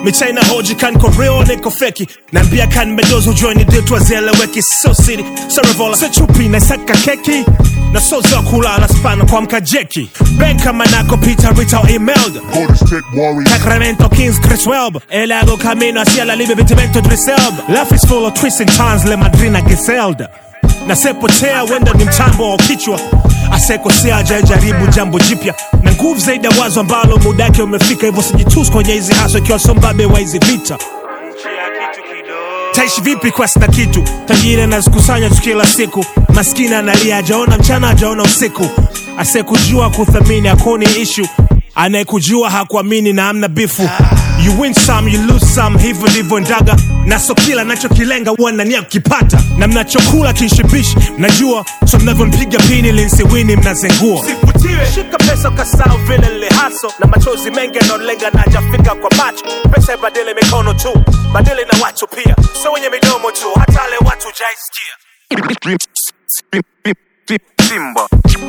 michaina hoji kan ko real niko feki naambia kan medozo joini ditwa zieleweki so city so revola so chupi na saka keki na so za kulala spana kwa mkajeki benka manako peter rita o imelda Golden State Warriors. Sacramento Kings, Chris Welb. El hago camino hacia la libre vitimento Driselb. Life is full of twists and turns, le madrina Giselda. Nasepotea wenda ni mtambo wa kichwa asekosea ajajaribu jambo jipya na nguvu zaidi ya wazo ambalo muda wake umefika hivyo sijitus kwenye hizi haso ikiwa sombabe wa hizi vita taishi vipi kwa sina kitu tajiri anazikusanya tu kila siku maskini analia ajaona mchana ajaona usiku asekujua kuthamini akoni ishu anayekujua hakuamini na amna bifu you win some you lose some hivyo ndivyo ndaga na so kila nachokilenga huwa nania kukipata na mnachokula kinshibishi mnajua so mnavyompiga pini linsiwini mnazengua sivutiwe shika pesa ukasahau vile lihaso na machozi mengi yanaolenga na ajafika kwa macho pesa ibadili mikono tu badili na watu pia so wenye midomo tu hata wale watu jaisikia Simba.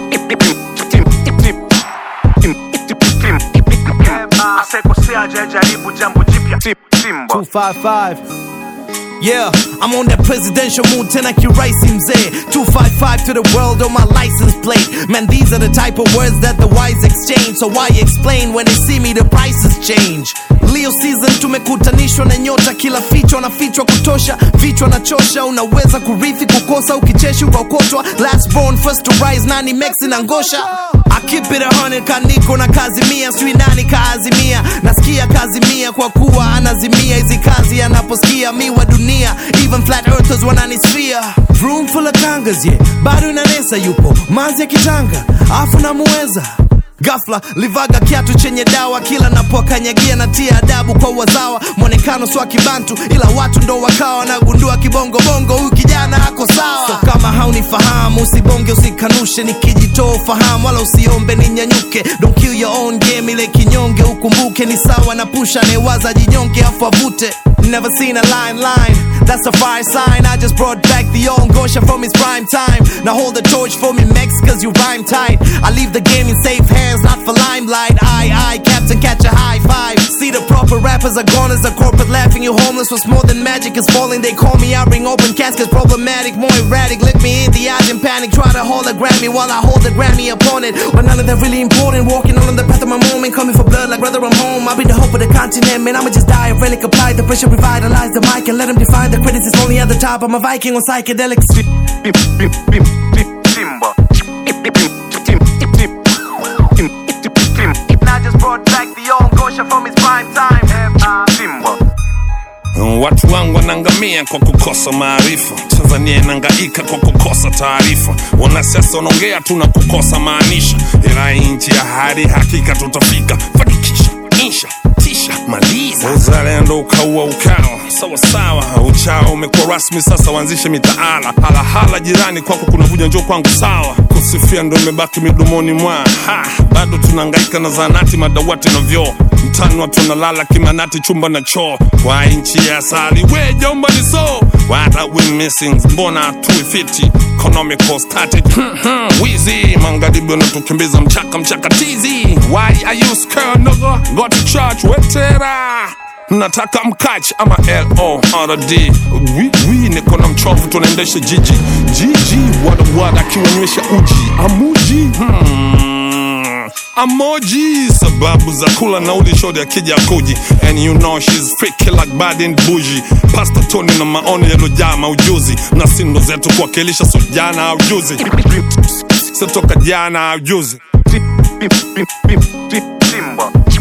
asekosea ajajaribu jambo jipya Simba. 255 Yeah, I'm on that presidential mood tena kiraisi mzee 255 to the world on my license plate Man, these are the type of words that the wise exchange So why explain when they see me the prices change Leo season tumekutanishwa na nyota kila fichwa na fichwa kutosha vichwa na chosha unaweza kurithi kukosa ukicheshi ukaokotwa last born first to rise nani mexi na ngosha I keep it a hundred kaniko na kazi mia sijui nani kaazimia nasikia kazi mia kwa kuwa anazimia hizi kazi anaposikia mi wa dunia even flat earthers wananisfia room full of kangas yeah bado inanesa yupo mazi ya kitanga afu namuweza Gafla livaga kiatu chenye dawa kila napokanyagia na tia adabu kwa wazawa mwonekano swa kibantu ila watu ndo wakawa nagundua kibongo bongo huyu kijana ako sawa so kama haunifahamu usibonge usikanushe nikijitoa ufahamu wala usiombe ninyanyuke don't kill your own game ile kinyonge ukumbuke ni sawa na pusha anayewaza jinyonge afu avute Never seen a line line, that's a fire sign. I just brought back the old Gosha from his prime time. Now hold the torch for me, Mex, cause you rhyme tight. I leave the game in safe hands, not for limelight. I, I, Captain, catch a high five. See the proper rappers are gone as the corporate laughing. You homeless was more than magic is falling. They call me, I bring open caskets, problematic, more erratic. Look me in the eyes in panic. Try to hold a Grammy while I hold the Grammy opponent. But none of that really important. Walking on the path of my moment, coming for blood like brother, I'm home. I'll be the hope of the continent, man. I'ma just die. A relic apply the pressure, revitalize the mic and let them define the critics. It's only at the top. I'm a Viking on psychedelics. Simba. I just brought back the old Gosha from his prime time. Simba. Watu wangu wanaangamia kwa kukosa maarifa. Tanzania inahangaika kwa kukosa taarifa. Wanasiasa wanaongea tu na kukosa maanisha, ila hii nchi ya hadi hakika tutafika. Fanikisha, insha, tisha, maliza. Uzalendo ukaua ukawa sawa sawa, uchao umekuwa rasmi sasa, waanzishe mitaala. Halahala jirani kwako kunavuja, njoo kwangu sawa. Kusifia ndo imebaki midomoni mwa ha, bado tunahangaika na zanati, madawati na vyoo mtani watu wanalala kimanati chumba na choo kwa nchi ya asali we jomba ni so what are we missing mbona hatuifiti economical static wizi magharibi wanatukimbiza mchaka mchaka tizi why are you scared nigga go to church wetera nataka mkach ama lord wi wi niko na mchovu tunaendesha jiji jiji wadawada akiwanywesha uji amuji hmm. Amoji sababu za kula nauli shodi akija kuji and you know she's freaky like bad and bougie pasta toni na maoni yalojaa maujuzi na sindo zetu kuwakilisha so jana au juzi sitoka jana au juzi Simba.